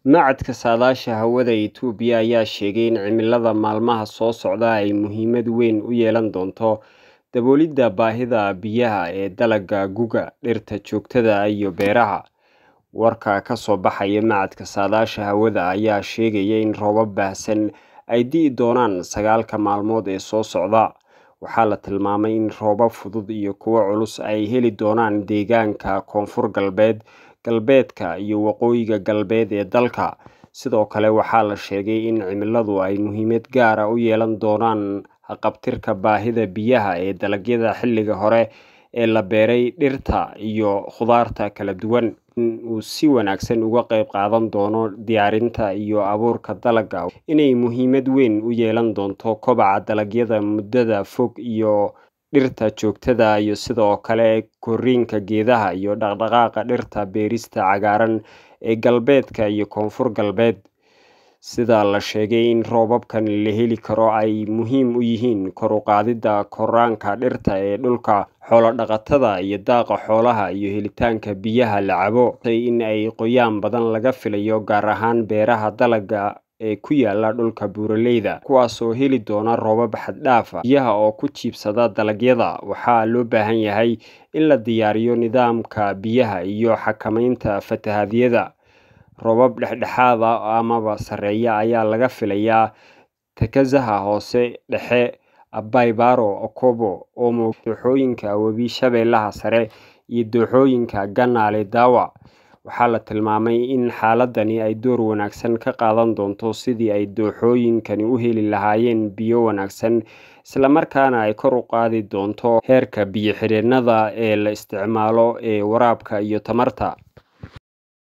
Machadka Saadaasha Hawada Itoobiya ayaa sheegay in cimilada maalmaha soo socda ay muhiimad weyn u yeelan doonto daboolidda baahida biyaha ee dalagga guga, dhirta joogtada ah iyo beeraha. Warka ka soo baxaya Machadka Saadaasha Hawada ayaa sheegaya in roobab baahsan ay di'i doonaan sagaalka maalmood ee soo socda. Waxaa la tilmaamay in roobab fudud iyo kuwo culus ay heli doonaan deegaanka Koonfur Galbeed, Galbeedka iyo Waqooyiga Galbeed ee dalka. Sidoo kale waxaa la sheegay in cimiladu ay muhiimad gaar ah u yeelan doonaan haqab-tirka baahida biyaha ee dalagyada xilliga hore ee la beeray, dhirta iyo khudaarta kala duwan. In uu si wanaagsan uga qayb qaadan doono diyaarinta iyo abuurka dalagga, inay muhiimad weyn u yeelan doonto kobaca dalagyada muddada fog iyo dhirta joogtada ah iyo sidoo kale korriinka geedaha iyo dhaqdhaqaaqa dhirta beerista cagaaran ee galbeedka iyo koonfur galbeed. Sida la sheegay in roobabkan la heli karo ay muhiim u yihiin kor u qaadidda koraanka dhirta ee dhulka xoolo-dhaqatada iyo daaqa xoolaha iyo helitaanka biyaha la cabo. In ay qoyaan badan laga filayo gaar ahaan beeraha dalagga ee ku yaala dhulka buuraleyda, kuwaas oo heli doona roobab xad dhaaf ah. Biyaha oo ku jiibsada dalagyada, waxaa loo baahan yahay in la diyaariyo nidaamka biyaha iyo xakamaynta fatahaadaha. Roobab dhexdhexaad ah amaba sarreeya ayaa laga filayaa Takazaha Hoose, Dhexe, Abai Baro, Okobo, Omo, dooxooyinka Webi Shabeellaha Sare iyo dooxooyinka Ganale Dawa. Waxaa la tilmaamay in xaaladani ay door wanaagsan ka qaadan doonto sidii ay dooxooyinkani u heli lahaayeen biyo wanaagsan, isla markaana ay kor u qaadi doonto heerka biyo-xireennada ee la isticmaalo ee waraabka iyo tamarta.